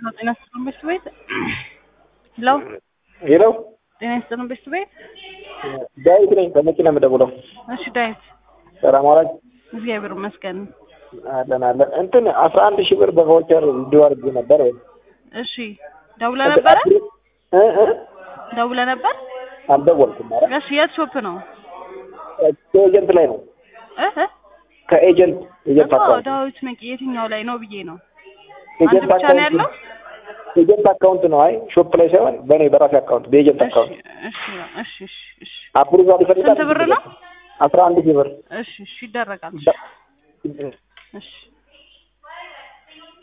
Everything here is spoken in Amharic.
ነው ጤና ይስጥልን ቤት ቤት ሄሎ ሄሎ ጤና ይስጥልን ቤት ቤት ዳዊት ነኝ ከመኪና የምደውለው። እሺ ዳዊት ሰላም ዋላችሁ? እግዚአብሔር ይመስገን አለን አለን። እንትን አስራ አንድ ሺህ ብር በቫውቸር እንዲሁ አድርጌ ነበር ወይ እሺ ደውለህ ነበረ እ እ ደውለህ ነበር አልደወልኩም። ኧረ እሺ የት ሾፕ ነው ከኤጀንት ላይ ነው እ እ ከኤጀንት ኤጀንት እኮ አካውንት ዳዊት መቂ የትኛው ላይ ነው ብዬ ነው አንድ ኤጀንት ብቻ ነው ያለው አካውንት ኤጀንት አካውንት ነው። አይ ሾፕ ላይ ሳይሆን በእኔ በራሴ አካውንት በኤጀንት እሺ አካውንት እሺ እሺ እሺ እሺ አፕሩቫል ይፈልጋል። ስንት ብር ነው? አስራ አንድ ሺህ ብር እሺ እሺ ይደረጋል እሺ